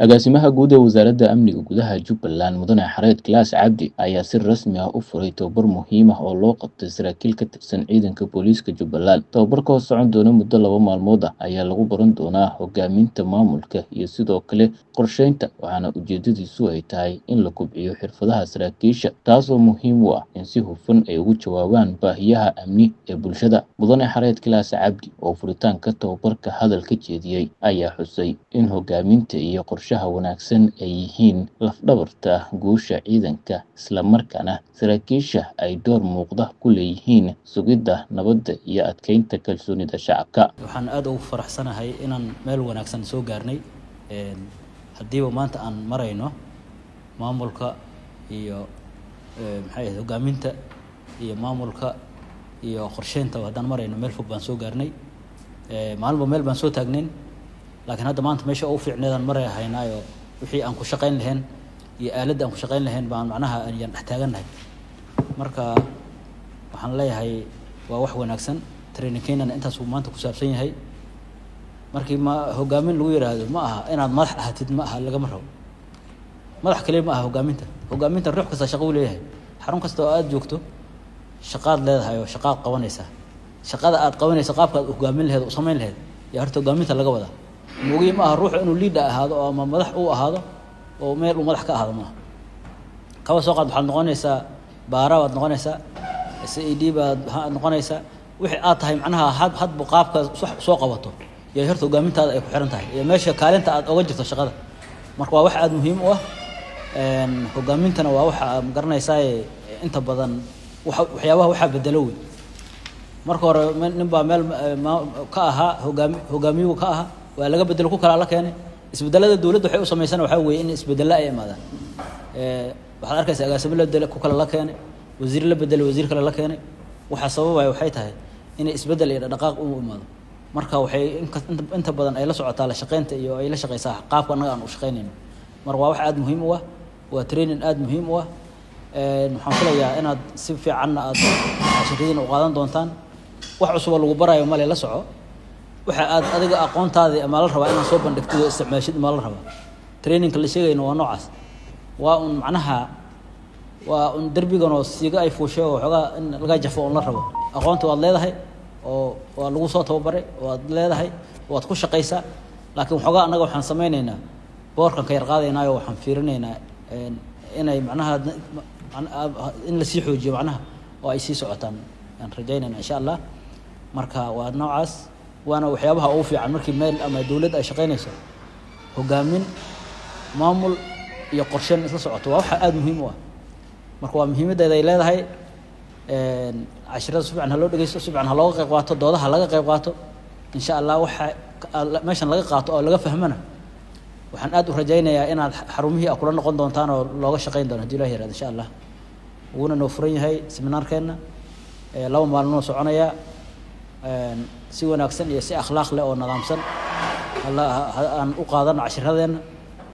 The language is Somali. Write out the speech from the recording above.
agaasimaha guud ee wasaaradda amniga gudaha jubbaland mudane xareed kilaas cabdi ayaa si rasmi ah u furay tobabar muhiim ah oo loo qabtay saraakiil ka tirsan ciidanka booliiska jubbaland tobabarka oo socon doona muddo laba maalmood ah ayaa lagu baran doonaa hogaaminta maamulka iyo sidoo kale qorsheynta waxaana ujeedadiisu ay tahay in la kobciyo xirfadaha saraakiisha taasoo muhiim u ah in si hufan ay ugu jawaabaan baahiyaha amni ee bulshada mudane xareed kilaas cabdi oo furitaanka tobabarka hadal ka jeediyey ayaa xusay in hogaaminta iyo qorshaha wanaagsan ay yihiin lafdhabarta guusha ciidanka islamarkaana saraakiisha ay door muuqda ku leeyihiin sugidda nabadda iyo adkeynta kalsoonida shacabka waxaan aada ugu faraxsanahay inaan meel wanaagsan soo gaarnay haddiiba maanta aan marayno maamulka iyo maxay ahayd hogaaminta iyo maamulka iyo qorsheynta haddaan marayno meel fog baan soo gaarnay maalinba meel baan soo taagnayn laakiin hadda maanta meesha ugu fiicneedaan maray haynaayo wixii aan ku shaqayn lahayn iyo aaladda aan ku shaqayn lahayn baan macnaha ayaan dhex taagannahay marka waxaan leeyahay waa wax wanaagsan training kenyana intaas uu maanta ku saabsan yahay markii ma hogaamin lagu yidhaahdo ma aha inaad madax ahatid ma aha lagama rabo madax kaliya ma aha hogaaminta hogaaminta ruux kasta shaqo u leeyahay xarun kasta oo aada joogto shaqaad leedahay oo shaqaad qabanaysaa shaqada aad qabanaysa qaabka aad hogaamin laheed u samayn laheed yaa horta hogaaminta laga wadaa mogiye ma aha ruuxu inuu liida ahaado oo ama madax uu ahaado oo meel uu madax ka ahaado maaha kaba soo qaad waxaad noqonaysaa baara baad noqonaysaa c a d baad noqonaysaa wixii aad tahay macnaha had hadba qaabka soo qabato iyo horta hogaamintaada ay ku xiran tahay iyo meesha kaalinta aad oga jirto shaqada marka waa wax aada muhiim u ah hogaamintana waa waxa magaranaysaa inta badan waxyaabaha waxaa bedelo wey marka hore nin baa meel ka ahaa hogaami hogaamiyuhu ka ahaa waa laga bedelo ku kala la keenay isbedelada dowladda waxay u samaysana waxaa weeye in isbedelo ay imaadaan waxaad arkaysa agaasimo la bedele ku kale la keenay wasiir la bedele wasiir kale la keenay waxaa sababaya waxay tahay inay isbedel iyo dhaqaaq u imaado marka waxay inta badan ay la socotaa la shaqeynta iyo ay la shaqeysaa qaabka annaga aan u shaqeynayno marka waa wax aada muhiim u ah waa training aada muhiim u ah waxaan filayaa inaad si fiicanna aad shiradiina u qaadan doontaan wax cusuboo lagu baraayo male la soco waxa aad adiga aqoontaadii maa la rabaa inaad soo bandhigtid oo isticmaashid maa la rabaa trainingka la sheegayno waa noocaas waa un macnaha waa un derbigan oo siiga ay fuushay oo waxoogaa in laga jafo oon la rabo aqoonta waad leedahay oo waa lagu soo tababaray waad leedahay waad ku shaqaysaa laakiin waxoogaa annaga waxaan samaynaynaa boorkan ka yar qaadaynaayo waxaan fiirinaynaa inay macnaha in lasii xoojiyo macnaha oo ay sii socotaan aan rajaynayna insha allah marka waa noocaas waana waxyaabaha ugu fiican markii meel ama dowladd ay shaqaynayso hogaamin maamul iyo qorsheyn isla socoto waa waxa aada muhiim u ah marka waa muhiimaddeeda ay leedahay cashirada si fiican ha loo dhegeysto si fiican ha looga qayb qaato doodaha laga qayb qaato insha allah waxa meeshan laga qaato oo laga fahmana waxaan aada u rajaynayaa inaad xarumihii a kula noqon doontaan oo looga shaqayn doono hadii ilah yarahdo insha allah wuuna noo furan yahay seminaarkeenna laba maalmoo soconaya si wanaagsan iyo si akhlaaq leh oo nidaamsan aan u qaadano cashiradeenna